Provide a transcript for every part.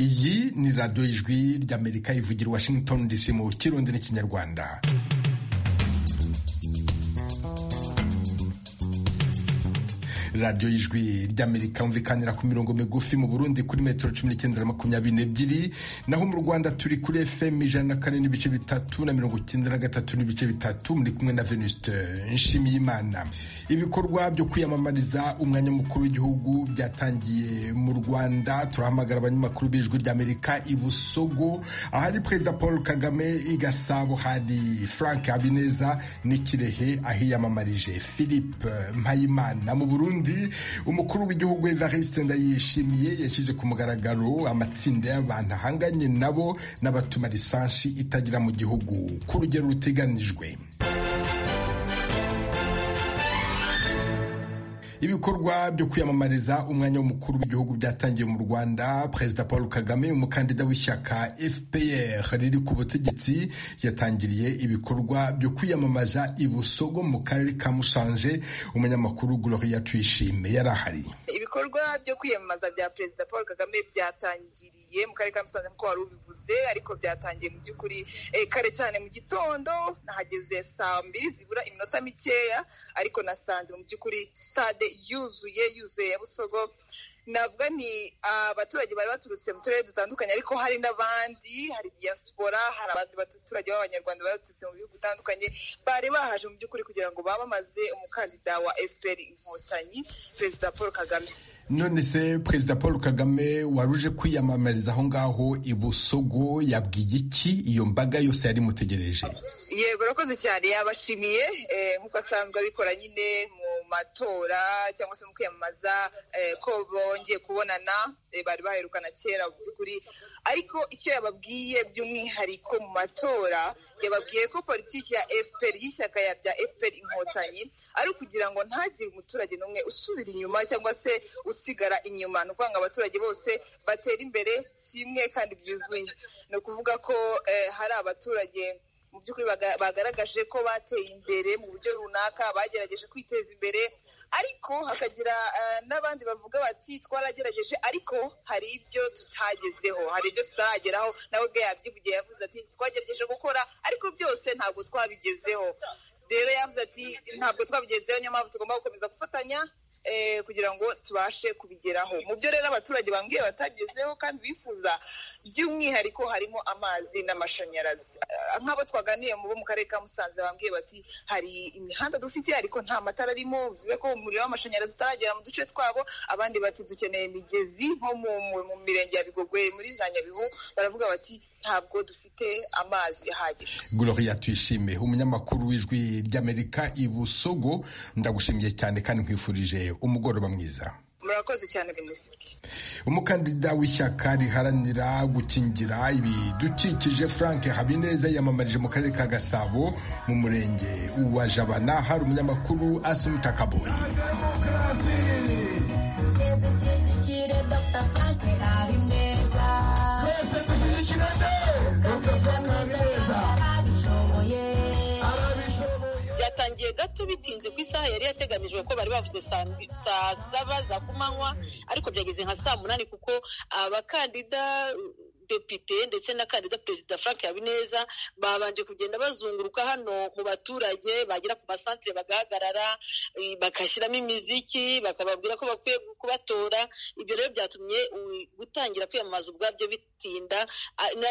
iyi ni radiyo y'ijwi ry'amerika ivugira washington dc mu kirundi n'ikinyarwanda radiyo y'ijwi ry'amerika yumvikanira ku mirongo migufi mu burundi kuri metero cumi n'icyenda na makumyabiri n'ebyiri naho mu rwanda turi kuri fm ijana na kane n'ibice bitatu na mirongo icyenda na gatatu n'ibice bitatu muri kumwe na venuste nshimiyimana ibikorwa byo kwiyamamariza umwanya mukuru w'igihugu byatangiye mu rwanda turahamagara abanyamakuru b'ijwi ry'amerika i busogo ahari perezida paul kagame i gasabo hari frank habineza n'ikirehe ahiyamamarije philippe mpayimana mu burundi umukuru w'igihugu evariste ndayishimiye yashyize ku mugaragaro amatsinda y'abantu ahanganye nabo n'abatuma lisansi itagira mu gihugu ku rugero ruteganijwe ibikorwa byo kwiyamamariza umwanya w'umukuru w'igihugu byatangiye mu rwanda perezida paul kagame umukandida w'ishyaka fpr riri ku butegetsi yatangiriye ibikorwa byo kwiyamamaza ibusogo mu karere ka musanze umunyamakuru gloria tuyishime yari ahari ibikorwa byo kwiyamamaza bya perezida paul kagame byatangiriye mu karere ka musanze nk'uko wari ubivuze ariko byatangiye mu by'ukuri kare cyane mu gitondo nahageze saa mbiri zibura iminota mikeya ariko nasanze mu by'ukuri stade yuzuye yuzuye ya busogo navuga ni abaturage bari baturutse mu turere dutandukanye ariko hari n'abandi hari diaspora hari abandi baturage b'abanyarwanda bari baturutse mu bihugu bitandukanye bari bahaje mu by'ukuri kugira ngo bamamaze umukandida wa fpr inkotanyi perezida paul kagame none se perezida paul kagame wari uje kwiyamamariza aho ngaho i busogo yabwiye iki iyo mbaga yose yari imutegereje yego urakoze cyane yabashimiye nk'uko asanzwe abikora nyine mu matora cyangwa se mu kwiyamamaza ko bongeye kubonana bari baherukana kera mu by'ukuri ariko icyo yababwiye by'umwihariko mu matora yababwiye ko politiki ya fpr y'ishyaka rya fpr inkotanyi ari ukugira ngo ntagire umuturage n'umwe usubira inyuma cyangwa se usigara inyuma ni ukuvuga ngo abaturage bose batera imbere kimwe kandi byuzuye ni ukuvuga ko hari abaturage mu by'ukuri bagaragaje ko bateye imbere mu buryo runaka bagerageje kwiteza imbere ariko hakagira n'abandi bavuga bati twaragerageje ariko hari ibyo tutagezeho hari ibyo tutarageraho nawe ubwe yabyivugiye yavuze ati twagerageje gukora ariko byose ntabwo twabigezeho rero yavuze ati ntabwo twabigezeho niyo mpamvu tugomba gukomeza gufatanya kugira ngo tubashe kubigeraho mu byo rero abaturage bambwiye batagezeho kandi bifuza by'umwihariko harimo amazi n'amashanyarazi nk'abo twaganiye bo mu karere ka musanze bambwiye bati hari imihanda dufite ariko nta matara arimo bivuze ko umuriro w'amashanyarazi utaragera mu duce twabo abandi bati dukeneye imigezi nko mu mirenge ya bigogwe muri za nyabihu baravuga bati ntabwo dufite amazi ahagije gloria tuyishime umunyamakuru w'ijwi ry'amerika i busogo ndagushimiye cyane kandi nkwifurije umugoroba mwiza murakoze cyane minisitiri umukandida w'ishyaka riharanira gukingira ibidukikije frank habineza yiyamamarije mu karere ka gasabo mu murenge wa jabana hari umunyamakuru asumutakaboyi byatangiye gato bitinze ku isaha yari yateganijwe ko bari bavuze saa saba za kumanywa ariko byageze nka saa munani kuko abakandida depite ndetse na kandida perezida frank habineza babanje kugenda bazunguruka hano mu baturage bagera ku masantire bagahagarara bagashyiramo imiziki bakababwira ko bakwiye kubatora ibyo rero byatumye gutangira kwiyamamaza ubwabyo bitinda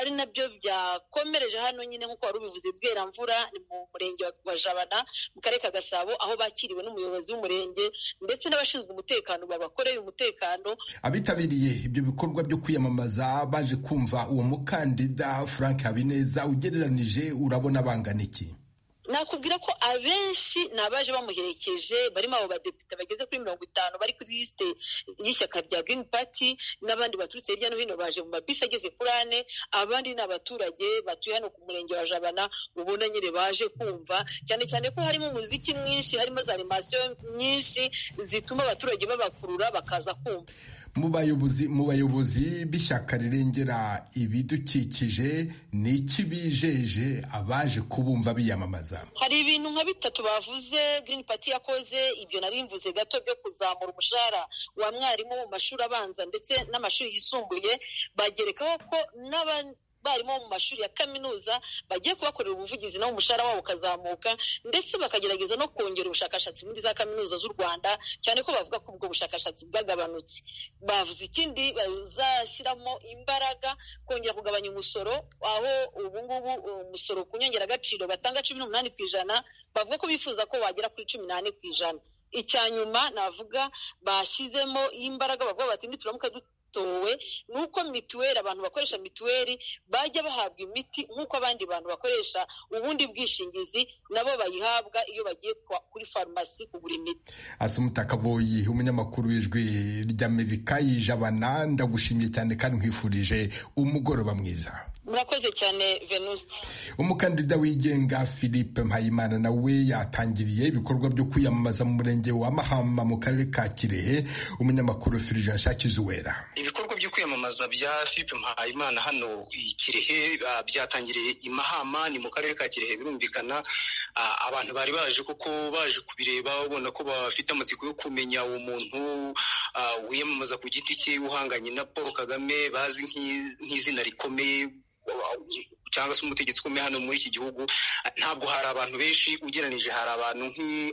ari nabyo byakomereje hano nyine nk'uko wari ubivuze bweramvura ni mu murenge wa jabana mu karere ka gasabo aho bakiriwe n'umuyobozi w'umurenge ndetse n'abashinzwe umutekano babakoreye umutekano abitabiriye ibyo bikorwa byo kwiyamamaza baje kumva uwo mukandida frank habineza ugereranije urabona bangana iki nakubwira ko abenshi ni abaje bamuherekeje barimo abo badepite bageze kuri mirongo itanu bari kuri lisite y'ishyaka rya Green Party n'abandi baturutse hirya no hino baje mu mabisi ageze kuri ane abandi ni abaturage batuye hano ku murenge wa jabana ubona nyine baje kumva cyane cyane ko harimo umuziki mwinshi harimo za animasiyo nyinshi zituma abaturage babakurura bakaza kumva mu bayobozi mu bayobozi b'ishyaka rirengera ibidukikije ni iki bijeje abaje kubumva biyamamaza hari ibintu nka bitatu bavuze Green Party yakoze ibyo nari mvuze gato byo kuzamura umushahara wa mwarimu mu mashuri abanza ndetse n'amashuri yisumbuye bagerekaho ko n'aba abarimu bo mu mashuri ya kaminuza bagiye kubakorera ubuvugizi nabo umushahara wabo ukazamuka ndetse bakagerageza no kongera ubushakashatsi muri za kaminuza z'u rwanda cyane ko bavuga ko ubwo bushakashatsi bwagabanutse bavuze ikindi bazashyiramo imbaraga kongera kugabanya umusoro aho ubu ngubu umusoro ku nyongeragaciro batanga cumi n'umunani ku ijana bavuga ko bifuza ko wagera kuri cumi n'ane ku ijana icya nyuma navuga bashyizemo imbaraga bavuga bati ntituramuka batowe ni uko mituweli abantu bakoresha mituweli bajya bahabwa imiti nk'uko abandi bantu bakoresha ubundi bwishingizi nabo bayihabwa iyo bagiye kuri farumasi kugura imiti asumita kaboyi umunyamakuru w'ijwi ry'amerika yijabana ndagushimye cyane kandi nkwifurije umugoroba mwiza murakoze cyane venuste umukandida wigenga philippe mpayimana nawe yatangiriye ibikorwa byo kwiyamamaza mu murenge wa mahama mu karere ka kirehe umunyamakuru firije nshakizi uwera ibikorwa byo kwiyamamaza bya philippe mpayimana hano i kirehe byatangiriye i mahama ni mu karere ka kirehe birumvikana abantu bari baje kuko baje kubireba ubona ko bafite amatsiko yo kumenya uwo muntu wiyamamaza ku giti cye uhanganye na paul kagame bazi nk'izina rikomeye cyangwa se umutegetsi ukomeye hano muri iki gihugu ntabwo hari abantu benshi ugereranije hari abantu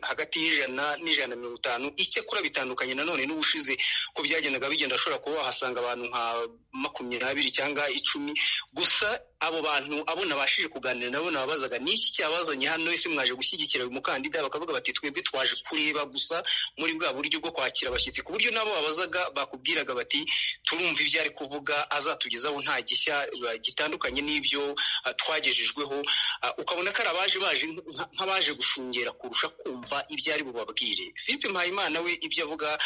hagati y'ijana n'ijana na mirongo itanu icyakora bitandukanye nanone n'ubushize ko byagendaga bigenda ashobora kuba wahasanga abantu nka makumyabiri cyangwa icumi gusa abo bantu abo nabashije kuganira nabo nababazaga ni iki cyabazanye hano ese mwaje gushyigikira uyu mukandida bakavuga bati twebwe twaje kureba gusa muri bwa buryo bwo kwakira abashyitsi ku buryo nabo babazaga bakubwiraga bati turumva ibyo ari kuvuga azatugezaho nta gishya gitandukanye n'ibyo twagejejweho ukabona ko ari abaje baje nk'abaje gushungera kurusha kumva ibyo ari bubabwire philippe mpayimana we ibyo avuga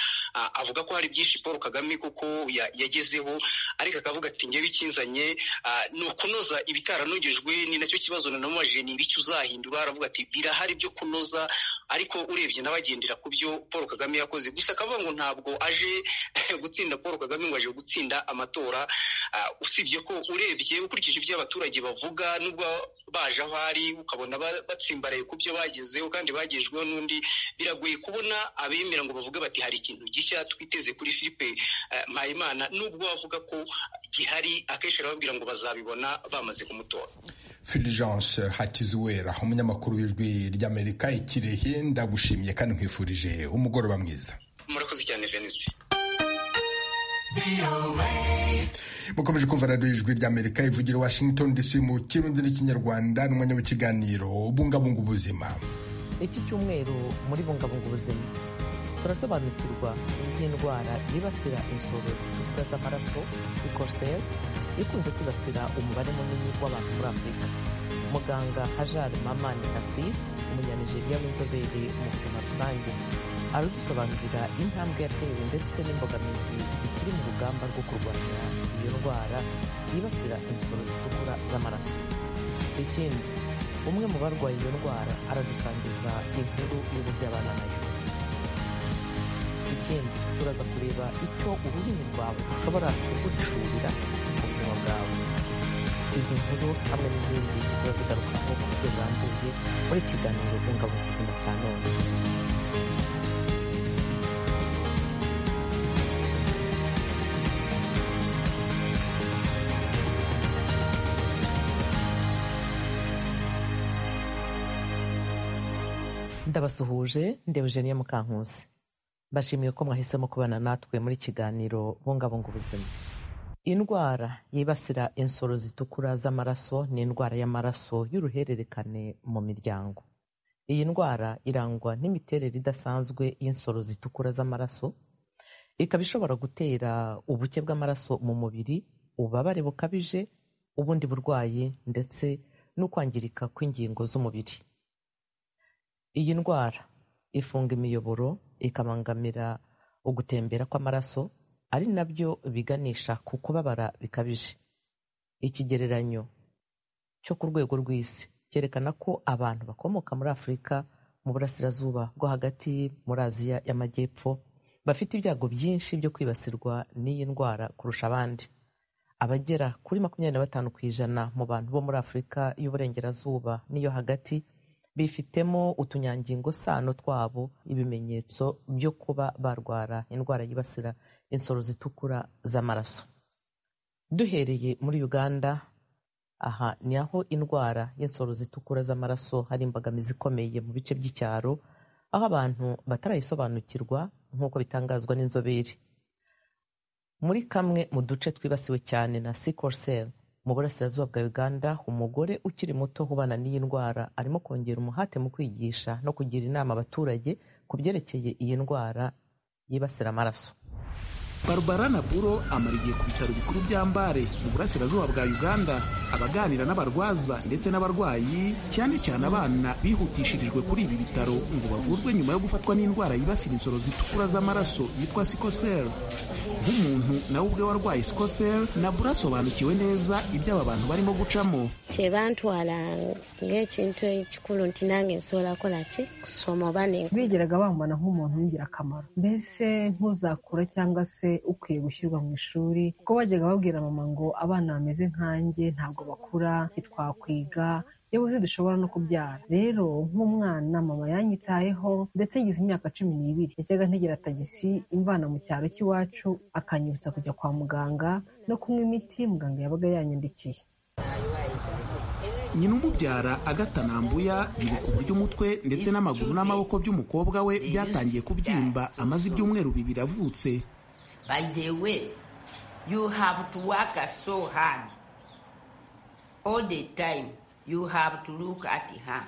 avuga ko hari byinshi paul kagame kuko yagezeho ariko akavuga ati njye bikinzanye ni ukunoza ibitaranogejwe ni nacyo kibazo nanamubajije ni ibiki uzahindura aravuga ati birahari byo kunoza ariko urebye n'abagendera ku byo paul kagame yakoze gusa akavuga ngo ntabwo aje gutsinda paul kagame ngo aje gutsinda amatora usibye ko urebye ukurikije ibyo abaturage bavuga n'ubwo baje aho ari ukabona batsimbaraye ku byo bagezeho kandi bagejweho n'undi biragoye kubona abemera ngo bavuge bati hari ikintu gishya twiteze kuri filipe mpayimana n'ubwo bavuga ko gihari akenshi arababwira ngo bazabibona bamaze kumutora fulgence hakizuwera umunyamakuru w'ijwi ry'amerika ikirehe ndagushimye kandi nkwifurije umugoroba mwiza murakoze cyane venise mukomeje kumva radiyo ijwi ry'amerika ivugira washington dc mu kirundi n'ikinyarwanda n'umwanya w'ikiganiro bungabunga ubuzima iki cyumweru muri bungabunga ubuzima turasobanukirwa iby'indwara yibasira inzoro zitukura z'amaraso sikorseri ikunze kwibasira umubare munini w'abantu muri afurika muganga hajar mamani nasir umunyanigeriya w'inzobere mu buzima rusange aradusobanurira intambwe yatewe ndetse n'imbogamizi zikiri mu rugamba rwo kurwanya iyo ndwara yibasira insoro zitukura z'amaraso ikindi umwe mu barwaye iyo ndwara aradusangiza inkuru y'uburyo abana nayo ikindi turaza kureba icyo ururimi rwawe rushobora kugucurira mu buzima bwawe izi nkuru hamwe n'izindi turazigarukaho ku buryo burambuye muri kiganiro bungabunga ubuzima cya none ndabasuhuje ndeba Eugenia Mukankusi bashimiye ko mwahisemo kubana natwe muri kiganiro bungabunga ubuzima indwara yibasira insoro zitukura z'amaraso ni indwara y'amaraso y'uruhererekane mu miryango iyi ndwara irangwa n'imiterere idasanzwe y'insoro zitukura z'amaraso ikaba ishobora gutera ubuke bw'amaraso mu mubiri ububabare bukabije ubundi burwayi ndetse n'ukwangirika kw'ingingo z'umubiri iyi ndwara ifunga imiyoboro ikabangamira ugutembera kw'amaraso ari nabyo biganisha ku kubabara bikabije ikigereranyo cyo ku rwego rw'isi cyerekana ko abantu bakomoka muri afurika mu burasirazuba bwo hagati muri aziya y'amajyepfo bafite ibyago byinshi byo kwibasirwa n'iyi ndwara kurusha abandi abagera kuri makumyabiri na batanu ku ijana mu bantu bo muri afurika y'uburengerazuba n'iyo hagati bifitemo utunyangingo sano twabo ibimenyetso byo kuba barwara indwara yibasira insoro zitukura z'amaraso duhereye muri uganda aha ni aho indwara y'insoro zitukura z'amaraso hari imbogamizi ikomeye mu bice by'icyaro aho abantu batarayisobanukirwa nk'uko bitangazwa n'inzobere muri kamwe mu duce twibasiwe cyane na sikorsel mu burasirazuba bwa uganda umugore ukiri muto ubana n'iyi ndwara arimo kongera umuhate mu kwigisha no kugira inama abaturage ku byerekeye iyi ndwara yibasira amaraso barbara naburo amara igihe ku bitaro bikuru bya mbare mu burasirazuba bwa uganda abaganira n'abarwaza ndetse n'abarwayi cyane cyane abana bihutishirijwe kuri ibi bitaro ngo bavurwe nyuma yo gufatwa n'indwara yibasira insoro zitukura z'amaraso yitwa sikoseri nk'umuntu nawe ubwe warwaye sikoseri nabura asobanukiwe neza ibyo aba bantu barimo gucamo tebantwala ng'ekintu ekikulu nti nange nsobola kukola ki kusoma oba ne bigeraga bambona nk'umuntu w'ingirakamaro mbese ntuzakura cyangwa se ukwiye gushyirwa mu ishuri kuko bajyaga babwira mama ngo abana bameze nkanjye ntabwo bakura ntitwakwiga yewe ntidushobora no kubyara rero nk'umwana mama yanyitayeho ndetse ngize imyaka cumi n'ibiri yajyaga ntegera tagisi imvana mu cyaro cy'iwacu akanyibutsa kujya kwa muganga no kunywa imiti muganga yabaga yanyandikiye nyina umubyara agatanambuya yibuka uburyo umutwe ndetse n'amaguru n'amaboko by'umukobwa we byatangiye kubyimba amaze ibyumweru bibiri avutse By the way, you have to work so hard. All the time, you have to look at her.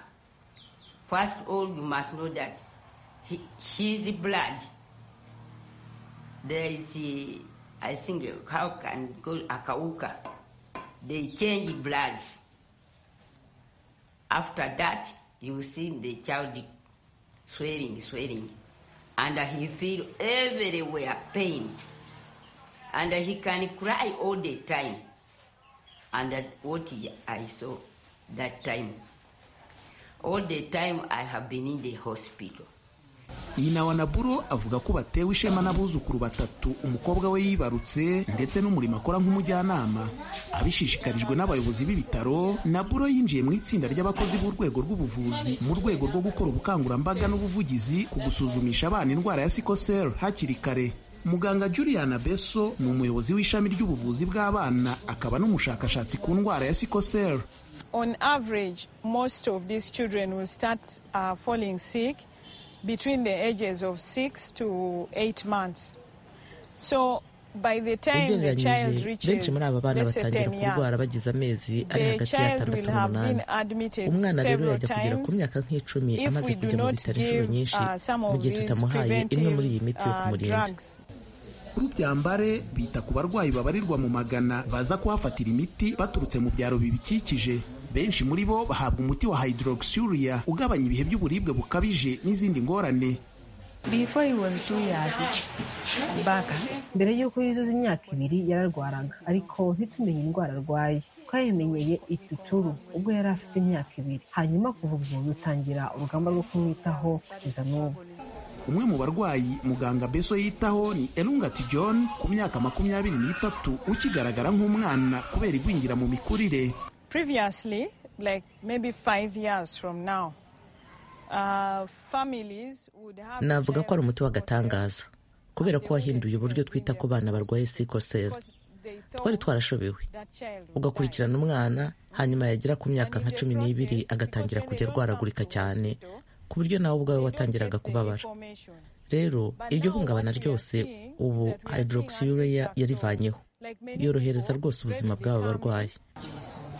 First of all, you must know that he, she's blood. There is, uh, I think, how can go Akauka. They change bloods. After that, you see the child swearing, swearing. And he feel everywhere pain. and he can cry all the time. And that what I saw that time. All the time I have been in the hospital. nyina wa naburo avuga ko batewe ishema n'abuzukuru batatu umukobwa we yibarutse ndetse n'umurimo akora nk'umujyanama abishishikarijwe n'abayobozi b'ibitaro naburo yinjiye mu itsinda ry'abakozi b'urwego rw'ubuvuzi mu rwego rwo gukora ubukangurambaga n'ubuvugizi ku gusuzumisha abana indwara ya sikoseri hakiri kare muganga juliana beso ni umuyobozi w'ishami ry'ubuvuzi bw'abana akaba n'umushakashatsi ku ndwara ya sikoseri On average, most of these children will start uh, falling sick between the ages of six to eight months. So by the time the child ugereranyije reaches benshi muri aba bana let's say batangira 10 kurwara years, bagize amezi ari the hagati ya child atandatu will have n'umunani been admitted umwana rero several yajya kugera ku times myaka nk'icumi if amaze we do kujya mu not bitaro inshuro give nyinshi uh, some mu of gihe these tutamuhaye imwe muri iyi preventive miti yo uh, kumurinda drugs. kuri byambare bita ku barwayi babarirwa mu magana baza kuhafatira imiti baturutse mu byaro bibikikije benshi muri bo bahabwa umuti wa hydroxuria ugabanya ibihe by'uburibwe bukabije n'izindi ngorane Before he was two years back, mbere y'uko yuzuza imyaka ibiri yararwaraga ariko ntitumenye indwara arwaye twayimenyeye ituturu ubwo yari afite imyaka ibiri hanyuma kuva ubwo dutangira urugamba rwo kumwitaho kugeza n'ubu umwe mu barwayi muganga beso yitaho ni elungati john ku myaka makumyabiri n'itatu ukigaragara nk'umwana kubera igwingira mu mikurire Previously, like maybe five years from now, uh, families would have navuga ko ari umuti children w'agatangaza kubera ko wahinduye uburyo twita ku bana barwaye sikoseri because they twari thought twarashobewe that child would die. ugakurikirana umwana hanyuma yagera ku myaka nka cumi n'ibiri agatangira kujya arwaragurika cyane ku buryo nawe ubwawe watangiraga kubabara rero iryo hungabana ryose ubu hydroxyurea yarivanyeho yorohereza rwose ubuzima bw'aba barwayi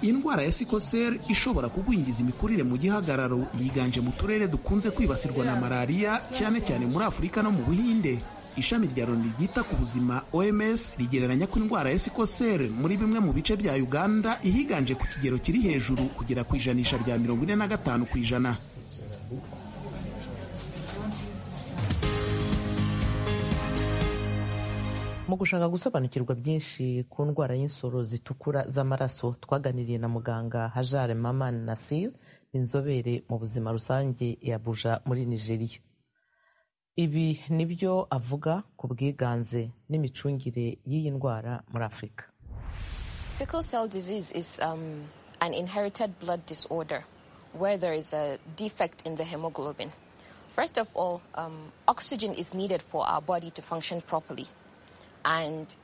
indwara ya sikoseri ishobora kugwingiza imikurire mu gihagararo yiganje mu turere dukunze kwibasirwa na malariya cyane cyane muri afurika no mu buhinde ishami rya loni ryita ku buzima oms rigereranya ko indwara ya sikoseri muri bimwe mu bice bya uganda ihiganje ku kigero kiri hejuru kugera ku ijanisha rya mirongo ine na gatanu ku ijana mu gushaka gusobanukirwa byinshi ku ndwara y'insoro zitukura z'amaraso twaganiriye na muganga hajare maman nasir inzobere mu buzima rusange ya buja muri nigeria ibi ni byo avuga ku bwiganze n'imicungire y'iyi ndwara muri afurika sickle cell disease is um, an inherited blood disorder where there is a defect in the hemoglobin first of all um, oxygen is needed for our body to function properly and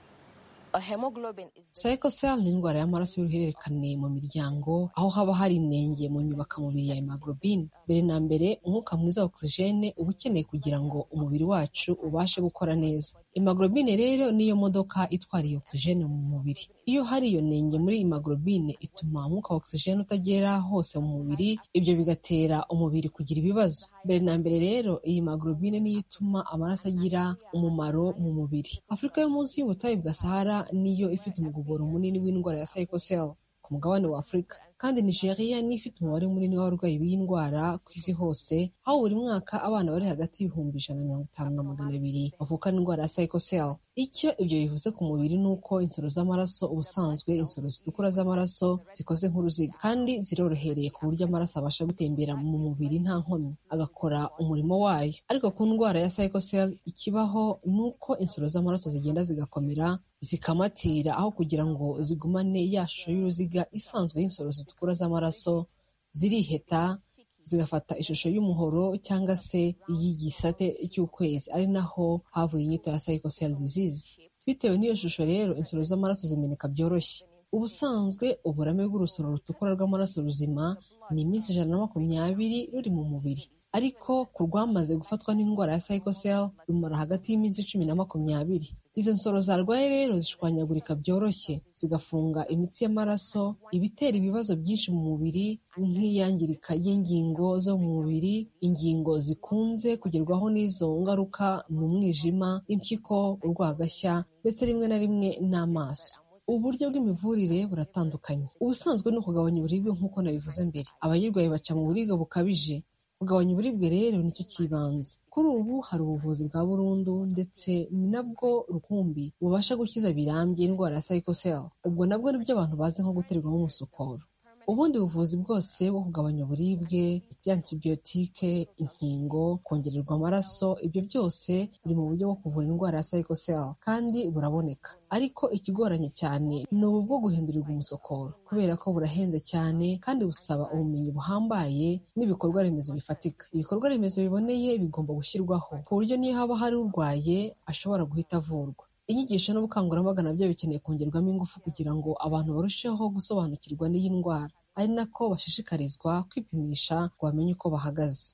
Sickle cell ni indwara y'amaraso y'uruhererekane mu miryango aho haba hari inenge mu nyubaka mubiri ya hemoglobine mbere na mbere umwuka mwiza wa ogisijene uba ukeneye kugira ngo umubiri wacu ubashe gukora neza hemoglobine rero niyo modoka itwara iyo ogisijene mu mubiri iyo hari iyo nenge muri hemoglobine ituma umwuka wa ogisijene utagera hose mu mubiri ibyo bigatera umubiri kugira ibibazo mbere na mbere rero iyi hemoglobine niyo ituma amaraso agira umumaro mu mubiri afurika yo munsi y'ubutayu bwa sahara niyo ifite umugoboro munini w'indwara ya sayikoseli ku mugabane wa afurika kandi nigeria niyo ifite umubare munini w'abarwayi b'iyi ndwara ku isi hose aho buri mwaka abana bari hagati y'ibihumbi ijana na mirongo itanu na magana abiri bavukana indwara ya sayikoseli icyo ibyo bivuze ku mubiri ni uko insoro z'amaraso ubusanzwe insoro zitukura z'amaraso zikoze nk'uruziga kandi zirorohereye ku buryo amaraso abasha gutembera mu mubiri nta nkomyi agakora umurimo wayo ariko ku ndwara ya sayikoseli ikibaho ni uko insoro z'amaraso zigenda zigakomera zikamatira aho kugira ngo zigumane ya shusho y'uruziga isanzwe y'insoro zitukura z'amaraso ziriheta zigafata ishusho y'umuhoro cyangwa se iy'igisate cy'ukwezi ari naho havuye inyito ya psychosel disease bitewe n'iyo shusho rero insoro z'amaraso zimeneka byoroshye ubusanzwe uburame bw'urusoro rutukura rw'amaraso ruzima ni iminsi ijana na makumyabiri ruri mu mubiri ariko ku rwamaze gufatwa n'indwara ya psychosel rumara hagati y'iminsi cumi na makumyabiri izo nsoro zarwaye rero zishwanyagurika byoroshye zigafunga imitsi y'amaraso ibitera ibibazo byinshi mu mubiri nk'iyangirika ry'ingingo zo mu mubiri ingingo zikunze kugerwaho n'izo ngaruka ni umwijima impyiko urwagashya ndetse rimwe na rimwe n'amaso uburyo bw'imivurire buratandukanye ubusanzwe ni ukugabanya uburibwe nk'uko nabivuze mbere abayirwaye baca mu buribwe bukabije kugabanya uburibwe rero nicyo kibanza kuri ubu hari ubuvuzi bwa burundu ndetse ni nabwo rukumbi bubasha gukiza birambye indwara ya sayikoseli ubwo nabwo nibyo abantu bazi nko guterwamo umusokoro ubundi buvuzi bwose bwo kugabanya uburibwe antibiyotike inkingo kongererwa amaraso ibyo byose biri mu buryo bwo kuvura indwara ya sayikoseli kandi buraboneka ariko ikigoranye cyane ni ubu bwo guhindurirwa umusokoro kubera ko burahenze cyane kandi busaba ubumenyi buhambaye n'ibikorwa remezo bifatika ibikorwa remezo biboneye bigomba gushyirwaho ku buryo niyo haba hari urwaye ashobora guhita avurwa inyigisho n'ubukangurambaga nabyo bikeneye kongerwamo ingufu kugira ngo abantu barusheho gusobanukirwa n'iyi ndwara ari nako bashishikarizwa kwipimisha ngo bamenye uko bahagaze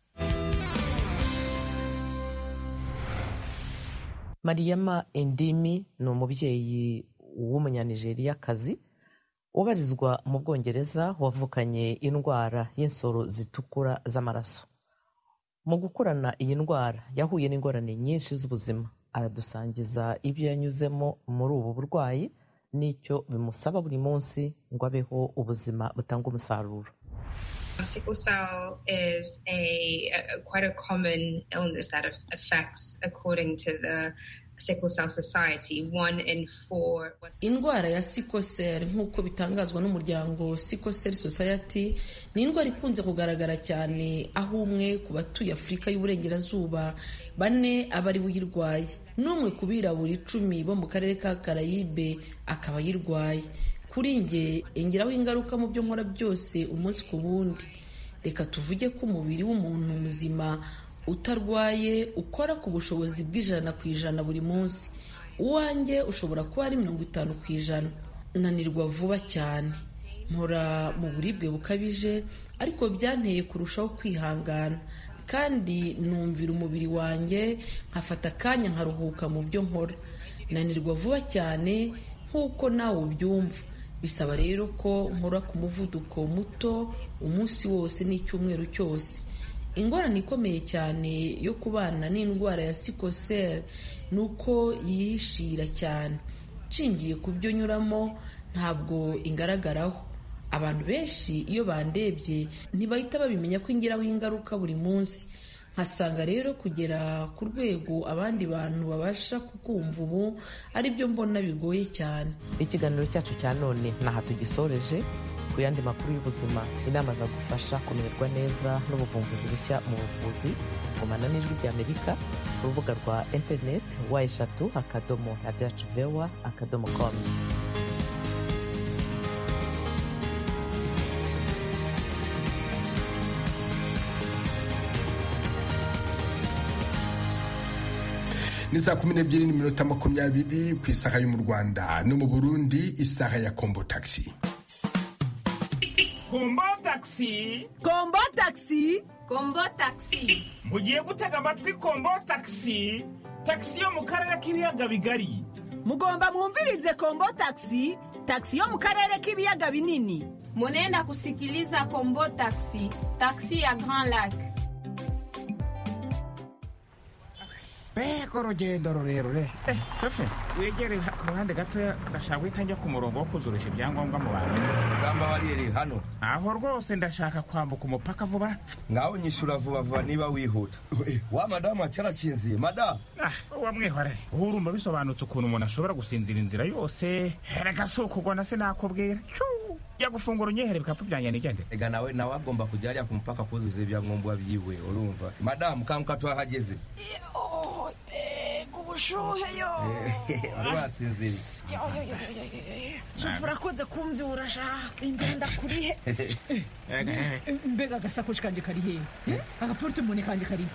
mariyama endimi ni umubyeyi w'umunyanijeriya-kazi ubarizwa mu bwongereza wavukanye indwara y'insoro zitukura z'amaraso mu gukurana iyi ndwara yahuye n'ingorane nyinshi z'ubuzima aradusangiza ibyo yanyuzemo muri ubu burwayi n'icyo bimusaba buri munsi ngo abeho ubuzima butanga umusaruro Sickle cell is a, a, quite a common illness that affects, according to the Sickle Cell Society, one in four. Indwara ya sickle cell nk'uko bitangazwa n'umuryango Sickle Cell Society ni indwara ikunze kugaragara cyane aho umwe ku batuye Afurika y'Uburengerazuba bane aba ari uyirwaye n'umwe ku birabura icumi bo mu karere ka Karayibe akaba ayirwaye kuri nge ingiraho ingaruka mu byo nkora byose umunsi ku wundi reka tuvuge ko umubiri w'umuntu muzima utarwaye ukora ku bushobozi bw'ijana ku ijana buri munsi uwanjye ushobora kuba ari mirongo itanu ku ijana nanirwa vuba cyane mpora mu buribwe bukabije ariko byanteye kurushaho kwihangana kandi numvira umubiri wanjye nkafata akanya nkaruhuka mu byo nkora nanirwa vuba cyane nk'uko nawe ubyumva bisaba rero ko nkora ku muvuduko muto umunsi wose n'icyumweru cyose ingorane ikomeye cyane yo kubana n'indwara ya sikoseri ni uko yihishira cyane nshingiye ku byo nyuramo ntabwo ingaragaraho abantu benshi iyo bandebye ntibahita babimenya ko ingiraho ingaruka buri munsi nkasanga rero kugera ku rwego abandi bantu babasha kukumva ubu ari byo mbona bigoye cyane ikiganiro cyacu cya none ni aha tugisoreje ku yandi makuru y'ubuzima inama zagufasha kumererwa neza n'ubuvumbuzi bushya mu buvuzi gumana n'ijwi ry'amerika urubuga rwa interineti wa eshatu akadomo radiyacu vewa akadomo komu ni saa kumi n'ebyiri n'iminota makumyabiri ku isaha yo mu rwanda no mu burundi isaha ya kombo tagisi kombo tagisi kombo tagisi kombo tagisi mugiye gutega amatwi kombo tagisi tagisi yo mu karere k'ibiyaga bigari mugomba mwumvirize kombo tagisi tagisi yo mu karere k'ibiyaga binini munenda kusikiliza kombo tagisi tagisi ya grand lac mbega urugendo rurerure eh fefe wegere ku ruhande gatoya ndashaka guhita njya ku murongo wo kuzurisha ibyangombwa mu bantu rugamba bariyeri hano aho rwose ndashaka kwambuka umupaka vuba ngaho nyishyura vuba vuba niba wihuta wa madamu cyarakinziye madamu wamwihorere urumva bisobanutse ukuntu umuntu ashobora gusinzira inzira yose reka si ukugona sinakubwira jya gufungura unyihera ibikapu byanjye nigende ega nawe nawe agomba kujya hariya ku mupaka kuzuza ibyangombwa byiwe urumva madamu kanguka tuhahageze ubushuhe yo wari wasinziriye shefu urakunze kumbyura sha ingenda kurihe mbega agasakoshi kanjye kari hehe agaporutemone kanjye kari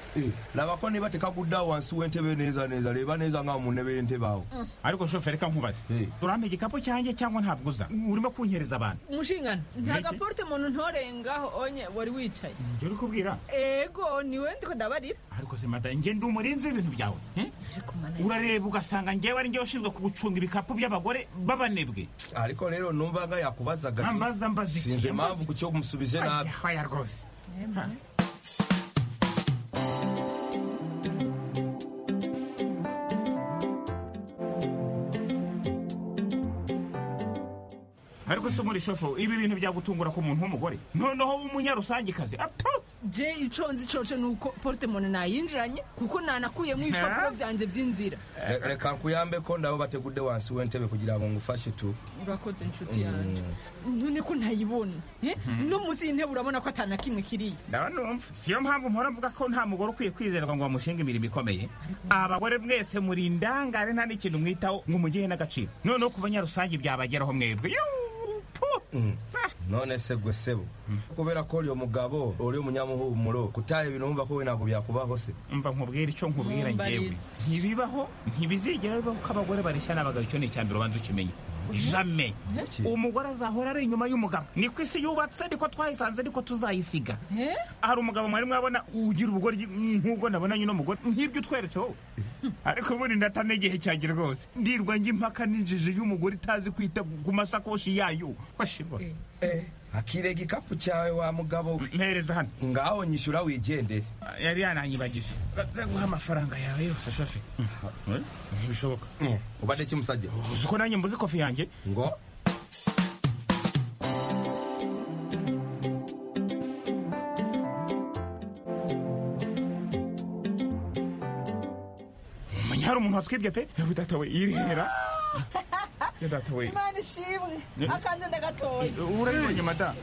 raba ko niba tekagudda wansi w'entebe neza neza reba neza nkaho mu ntebe y'entebe aho ariko shefu reka nkubaze urampa igikapu cyanjye cyangwa ntabwo uza urimo kunyereza abantu mushingana nta gaporutemone ntorengaho onye wari wicaye njye uri kubwira ego niwe ndiko ndabarira ariko se mada njye ndi umurinzi w'ibintu byawe urareba ugasanga ngewe ari ngewe ushinzwe kugucunga ibikapu by'abagore b'abanebwe ariko rero numvaga yakubazaga mbaza mbaza iki sinzi impamvu ku cyo umusubize nabi aya rwose ariko se muri shofo ibi bintu byagutungura ku muntu w'umugore noneho w'umunyarusangikazi atu je ico nzi cose nuko portemone nayinjiranye kuko nanakuyemo ibipapuro vyanje vy'inzira reka nkuyambe ko ndabo bategude wansi w'entebe kugira ngo ngufashe tu urakoze inshuti yanje none ko ntayibona no munsi y'intebe urabona ko atana kimwe kiriya ndaba numva siyo mpamvu mpora mvuga ko nta mugore ukwiye kwizerwa ngo bamushinga imirimo ikomeye abagore mwese muri indangare nta n'ikintu mwitaho ngo mugihe n'agaciro noneho ku banyarusange byabageraho mwebwe none se gwe sebo kubera ko uriyo mugabo uri umunyamuhumuro kutaha ibintu wumva ko we ntabwo byakubaho se mva nkubwira icyo nkubwira ngewe ntibibaho ntibizigera bibaho ko abagore bareshya n'abagabo icyo ni icyambere ubanza ukimenye jame umugore azahora ari inyuma y'umugabo ni ku isi yubatse ariko twayisanze ariko tuzayisiga hari umugabo mwari mwabona ugira ubugoryi nk'ubwo nabonanye uno mugore nk'ibyo utweretse wowe ariko ubundi ndatana igihe cyanjye rwose ndirwa njye impaka n'injiji y'umugore itazi kwita ku masakoshi yayo washibora akire igikapu cyawe wa mugabo we mpereza hano ngaho nyishyura wigendere yari yananyibagije nza guha amafaranga yawe yose shafi ntibishoboka ubade kimusajya uzi ko nanjye mbuze kofi yanjye ngo menya hari umuntu watwibye pe data we yirihera yadatawe imana ishimwe akanje ndagatoye urabibonye mada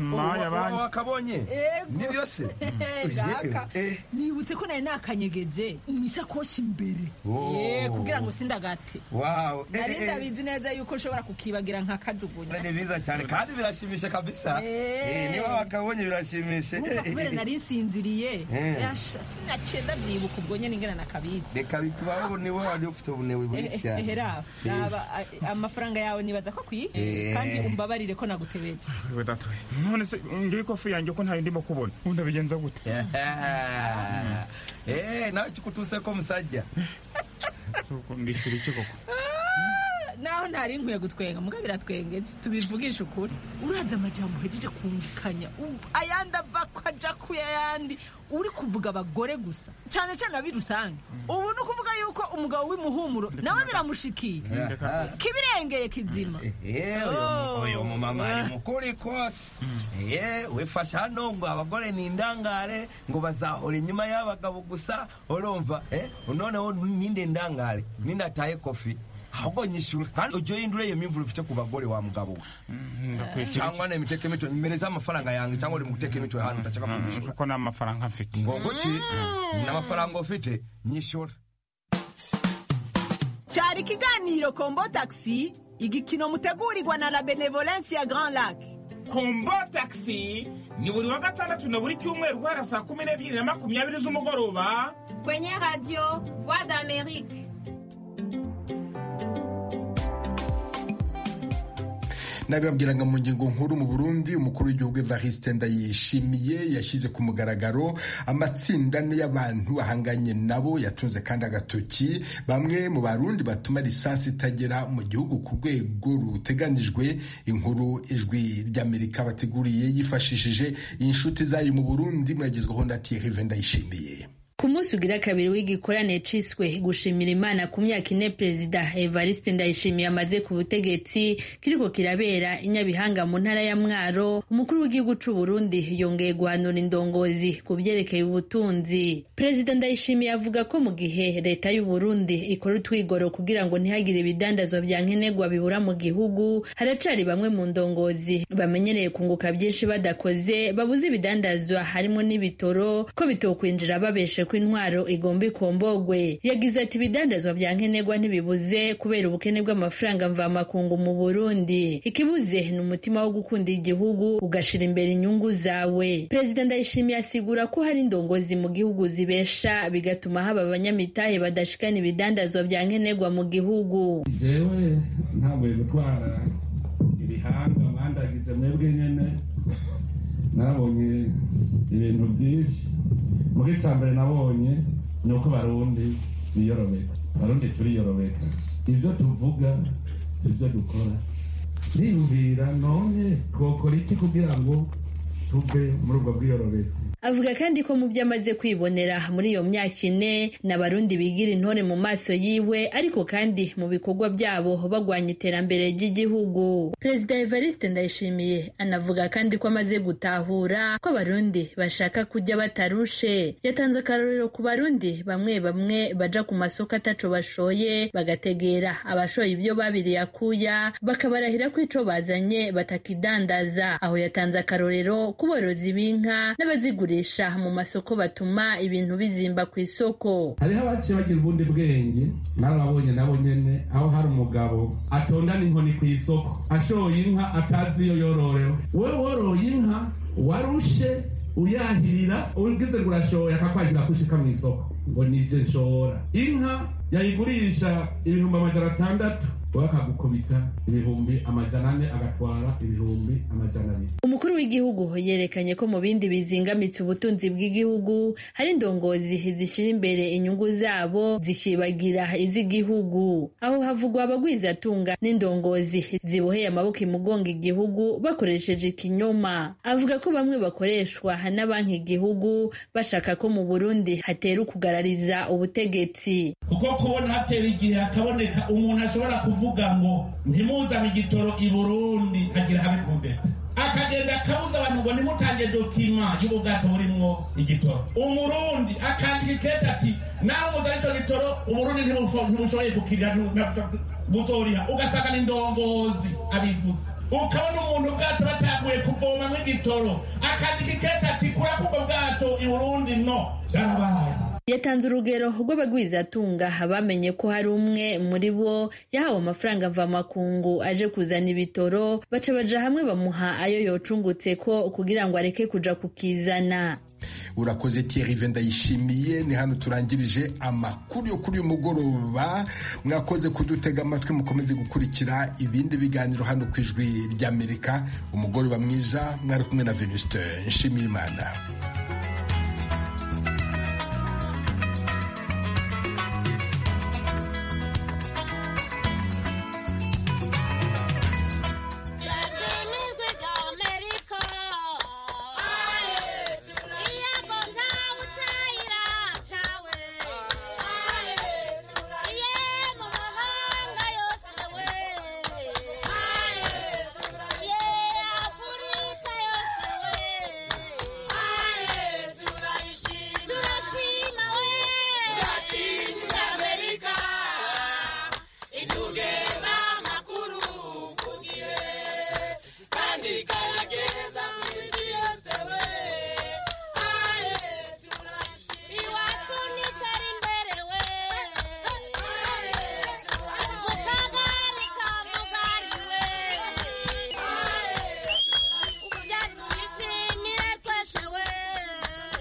maya bani wakabonye nibyo se gaka nibutse ko nari nakanyegeje nisakoshi imbere ye kugira ngo sindagate wow nari ndabizi neza yuko nshobora kukibagira nka kajugunya ni biza cyane kandi birashimisha kabisa niba wakabonye birashimisha kubera nari nsinziriye sinacenda byibuka ubwo nyine ingana nakabitse reka bitubaho niwe wari ufite ubunebwe bwinshi cyane amafaranga yawe nibaza ko akwiye kandi umbabarire ko nagutebeje none se ngiye kofi yanjye ko ntayo ndimo kubona undabigenza gute nawe kikutuse ko musajya ndishyura iki koko naho ntari nkwiye gutwenga muga biratwengeje tubivugisha ukuri uraza amajambo uhejeje kumvikanya ayandi ava ko aja ku yayandi uri kuvuga abagore gusa cyane cyane abi rusange ubu ni ukuvuga yuko umugabo w'imuhumuro nawe biramushikiye kibirengeye kizima uyu mumama ari mukuri kose wifashe hano ngo abagore ni indangare ngo bazahora inyuma y'abagabo gusa urumva noneho ninde ndangare ninde ataye kofi ahubwo nyishyura kandi ujye uhindura iyo myumvire ufite ku bagore wa mugabo we cyangwa ni imiteka imitwe mpereza amafaranga yanjye cyangwa uri mu guteka imitwe hano udashaka kunyishyura kuko nta mafaranga mfite ngo ki n'amafaranga ufite nyishyura cyari ikiganiro kombo takisi igikino mutegurirwa na la benevolence ya grand lac kombo takisi ni buri wa gatandatu na buri cyumweru guhera saa kumi n'ebyiri na makumyabiri z'umugoroba kwenye radio voix d'amerique nabibabwiraga mu ngingo nkuru mu burundi umukuru w'igihugu evariste ndayishimiye yashyize ku mugaragaro amatsinda y'abantu ahanganye nabo yatunze kandi agatoki bamwe mu barundi batuma lisansi itagera mu gihugu ku rwego ruteganijwe inkuru ijwi ry'amerika bateguriye yifashishije inshuti zayo mu burundi muragezwaho na tirive ndayishimiye ku munsi ugira kabiri w'igikoranire ciswe gushimira imana ku myaka ine perezida evariste ndayishimiye amaze ku butegetsi kiriko kirabera inyabihanga mu ntara ya mwaro umukuru w'igihugu c'u burundi yongeye guhanura indongozi ku vyerekeye ubutunzi perezida ndayishimiye avuga ko mu gihe leta y'u burundi ikora utwigoro kugira ngo ntihagire ibidandazwa vya nkenerwa bibura mu gihugu haracari bamwe mu ndongozi bamenyereye kunguka vyinshi badakoze babuze ibidandazwa harimo n'ibitoro ko bitokwinjira babeshe ko intwaro igomba ikombogwe yagize ati ibidandazwa bya nkenerwa ntibibuze kubera ubukene bw'amafaranga mvamakungu mu burundi ikibuze ni umutima wo gukunda igihugu ugashira imbere inyungu zawe perezida ndayishimiye asigura ko hari indongozi mu gihugu zibesha bigatuma haba abanyamitahe badashikana ibidandazwa bya nkenerwa mu gihugu jewe ntabwo gutwara ibihangwa mwandagije mwebwe nyene nabonye ibintu byinshi muri mbere nabonye ni uko barundi biyorobeka barundi turiyorobeka ibyo tuvuga ibyo dukora niyumvira none twakora iki kugira ngo tuve muri ubwo bwiyorobeko avuga kandi ko mu byo amaze kwibonera muri iyo myaka ine n'abarundi bigira intore mu maso yiwe ariko kandi mu bikorwa byabo bagwanya iterambere ry'igihugu perezida evariste ndayishimiye anavuga kandi ko amaze gutahura ko abarundi bashaka kujya batarushe yatanze akarorero ku barundi bamwe bamwe baja ku masoko ataco bashoye bagategera abashoye ibyo babiriye akuya bakabarahira ko ico bazanye batakidandaza aho yatanze akarorero ku borozi b'inka n'abazigurira bakoresha mu masoko batuma ibintu bizimba ku isoko hariho abaciye bagira ubundi bwenge n'ababonye nabo nyene aho hari umugabo atondana inkoni ku isoko ashoye inka atazi iyo yororewe we woroye inka warushe uyahirira ugize ngo urashoye akakwagira kushika mu isoko ngo nivyo nshobora inka yayigurisha ibihumbi amajana atandatu bakagukubita ibihumbi amajana ane agatwara ibihumbi amajana abiri umukuru w'igihugu yerekanye ko mu bindi bizingamitse ubutunzi bw'igihugu hari indongozi zishyira imbere inyungu zabo zikibagira iz'igihugu aho havugwa abagwizatunga n'indongozi ziboheye amaboko imugonga igihugu bakoresheje ikinyoma avuga ko bamwe bakoreshwa na banki igihugu bashaka ko mu burundi hatera ukugarariza ubutegetsi kuko kubona hatera igihe hakaboneka umuntu ashobora kuvuga kuvuga ngo ntimuzane igitoro i burundi hagira habikunde akagenda akabuza abantu ngo nimutange dokima y'ubwato burimwo igitoro umurundi akandika ikete ati nawe muzana icyo gitoro uburundi ntibushoboye gukirira butoriha ugasanga ni ndongozi abivuze ukabona umuntu ubwato bataguye kuvomamo igitoro akandika ikete ati kura kubwo bwato i burundi no byarabaye yatanze urugero rw'abagwizatunga bamenye ko hari umwe muri bo yahawe amafaranga mvamakungu aje kuzana ibitoro baca baja hamwe bamuha ayo yocungutse ko kugira ngo areke kuja kukizana urakoze tiyerive ndayishimiye ni hano turangirije amakuru yo kuri uyu mugoroba mwakoze kudutega amatwi mukomeze gukurikira ibindi biganiro hano ku ijwi ry'amerika umugoroba mwiza mwari kumwe na venusite nshimiyimana